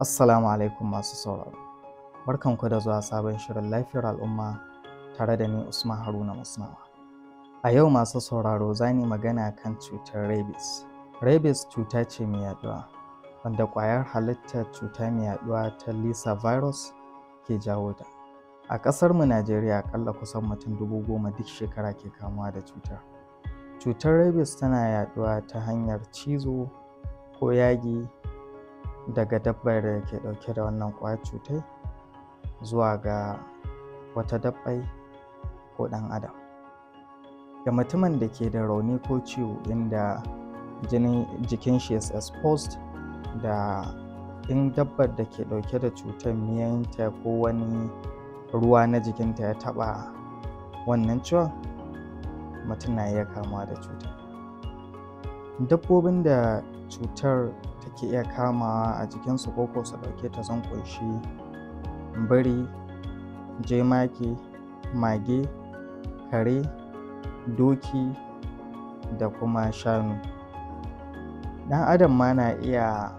Assalamu alaikum masu sauraro. Barkanku da zuwa sabon shirin lafiyar al'umma tare da ni Usman Haruna Musnawa. A yau masu sauraro za ni magana kan cutar rabies. Rabies cuta ce mai yaduwa wanda ƙwayar halittar cuta mai yaduwa ta Lisa virus ke jawo ta. A ƙasar mu Najeriya akalla kusan mutum dubu goma duk shekara ke kamuwa da cutar. Cutar rabies tana yaduwa ta hanyar cizo ko yagi daga dabbar da ke ɗauke da wannan ƙwayar cutai zuwa ga wata dabbai ko ɗan adam ga mutumin da ke da rauni ko ciwo inda jinin jikin shi is exposed da in dabbar da ke ɗauke da cutar miyanta ko wani ruwa na jikinta ya taɓa wannan ciwon mutum na iya kamuwa da cutar dabbobin da cutar take iya kamawa a jikinsu ko ko su ɗauke ta sun ƙunshi biri jemage mage kare doki da kuma shanu ɗan adam ma na iya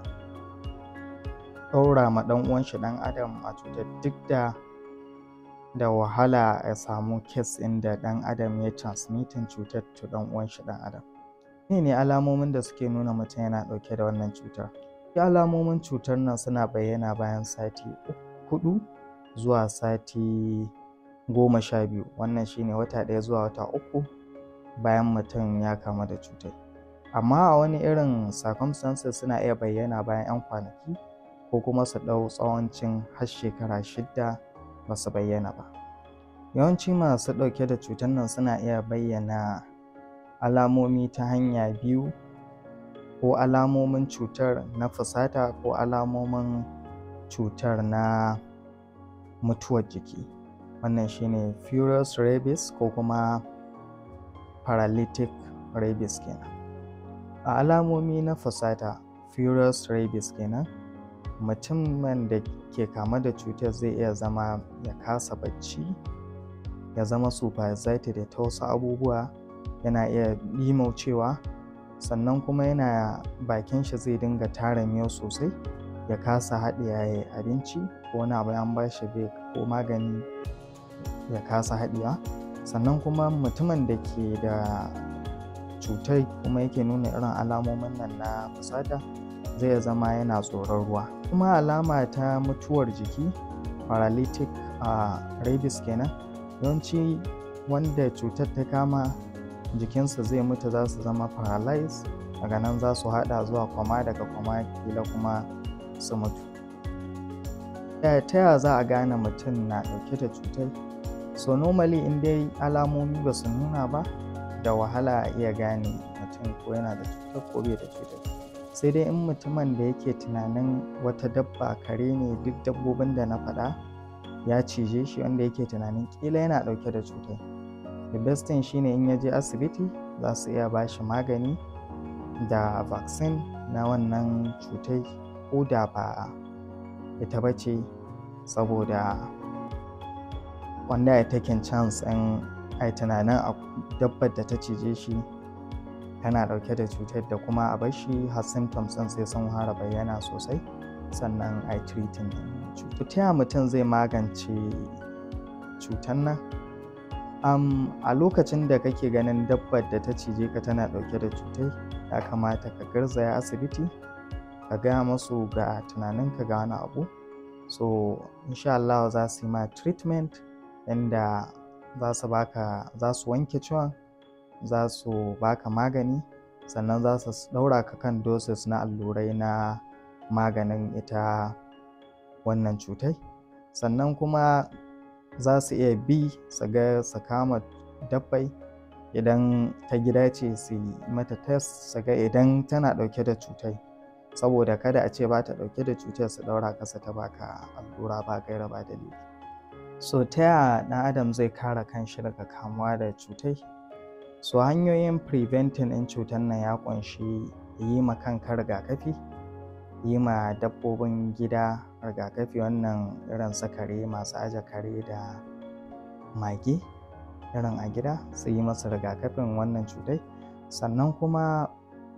ɗaura ma ɗan uwanshi ɗan adam a cutar duk da da wahala a samu kes inda ɗan adam ya transmitting cutar to ɗan uwanshi ɗan adam ne ne alamomin da suke nuna mutum yana ɗauke da wannan cutar alamomin cutar nan suna bayyana bayan sati hudu zuwa sati goma sha biyu wannan shine wata ɗaya zuwa wata uku bayan mutum ya kamu da cutar amma a wani irin circumstances suna iya bayyana bayan 'yan kwanaki ko kuma su ɗau tsawancin har shekara shidda ba su bayyana ba yawanci masu ɗauke da cutar nan suna iya bayyana alamomi ta hanya biyu ko alamomin cutar na fusata ko alamomin cutar na mutuwar jiki wannan shine furious rabies ko kuma paralytic rabies kenan a alamomi na fusata furious rabies kenan mutumin da ke kama da cutar zai iya zama ya kasa bacci ya zama super excited da ta wasu abubuwa yana iya ɗimaucewa sannan kuma yana bakin shi zai dinga tara miyau sosai ya kasa haɗiye abinci ko wani abu an ba shi bai ko magani ya kasa haɗiya sannan kuma mutumin da ke da cutar kuma yake nuna irin alamomin nan na fusata zai zama yana tsoron ruwa kuma alama ta mutuwar jiki paralytic a rabies kenan yawanci wanda cutar ta kama jikinsa zai mutu za su zama paralyzed daga nan za su hada zuwa kwama daga kwama kila kuma su mutu ta yaya za a gane mutum na dauke da cutar so normally in dai alamomi ba su nuna ba da wahala a iya gane mutum ko yana da cutar ko bai da cutar sai dai in mutumin da yake tunanin wata dabba kare ne duk dabbobin da na faɗa ya cije shi wanda yake tunanin kila yana dauke da cutar the best thing shine in ya je asibiti za su iya ba shi magani da vaccine na wannan cutai ko da ba ita ba ce saboda wanda ya taken chance in ai tunanin a dabbar da ta cije shi tana dauke da cutar da kuma a bar shi har symptoms ɗin sai sun fara bayyana sosai sannan ai treating cutar ta mutum zai magance cutar nan um, a lokacin da kake ganin dabbar da ta cije ka tana ɗauke da cutai ya kamata ka garzaya asibiti ka gaya masu ga tunaninka ga wani abu so insha Allah za su yi ma treatment inda za su baka za su wanke ciwon za su baka magani sannan za su ɗaura ka kan doses na allurai na maganin ita wannan cutai sannan kuma za su iya bi su ga su kama dabbai idan ta gida ce su yi mata test su ga idan tana ɗauke da cutai saboda kada a ce ba ta ɗauke da cutar su ɗaura kasa ta baka allura ba gaira ba dalili so ta yaya ɗan adam zai kare kanshi daga kamuwa da cutai so hanyoyin preventing ɗin cutar nan ya ƙunshi yi ma kanka rigakafi yi ma dabbobin gida rigakafi wannan irin su kare masu aje kare da mage irin a gida su yi masa rigakafin wannan cutai sannan kuma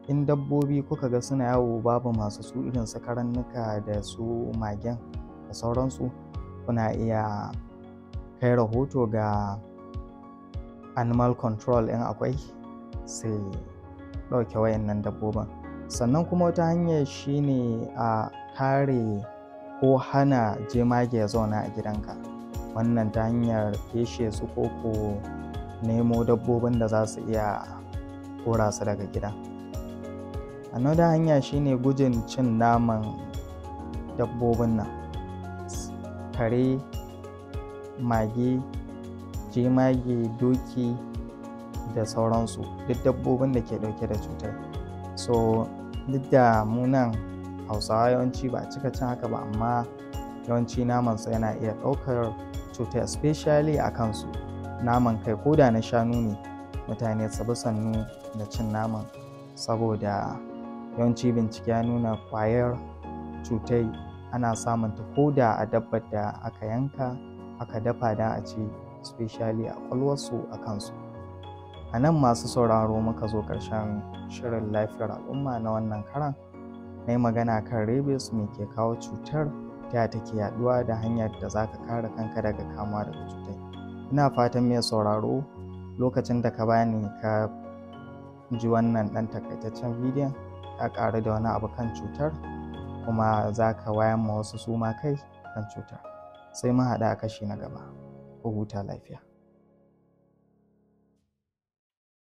in dabbobi kuka ga suna yawo babu masu su irin su karannuka da su magen da sauransu kuna iya kai rahoto ga animal control in akwai sai ɗauke wayannan dabbobin sannan kuma wata hanyar shine a kare ko hana jemage ya zauna a gidanka wannan ta hanyar feshe su ko ko nemo dabbobin da za su iya kora su daga gida another hanya shine gujin cin naman dabbobin nan kare mage jemage doki da sauransu duk dabbobin da ke dauke da cutar so duk da munan hausawa yawanci ba a cika cin haka ba amma yawanci namansa yana iya ɗaukar cutar especially a kansu naman kai ko da na shanu ne mutane su bi sannu da cin naman saboda yawanci bincike ya nuna kwayar cutai ana samun ta ko da a dabbar da aka yanka aka dafa da a ci especially a kwalwarsu a kansu a nan masu sauraro muka zo ƙarshen shirin lafiyar al'umma na wannan karan na yi magana kan rabies me ke kawo cutar ta take yaduwa da hanyar da za ka kare kanka daga kamuwa daga cutar ina fatan mai sauraro lokacin da ka bani ka ji wannan ɗan takaitaccen bidiyon ka ƙaru da wani abu kan cutar kuma za ka wayan ma wasu suma kai kan cutar sai mun haɗa a kashi na gaba ku huta lafiya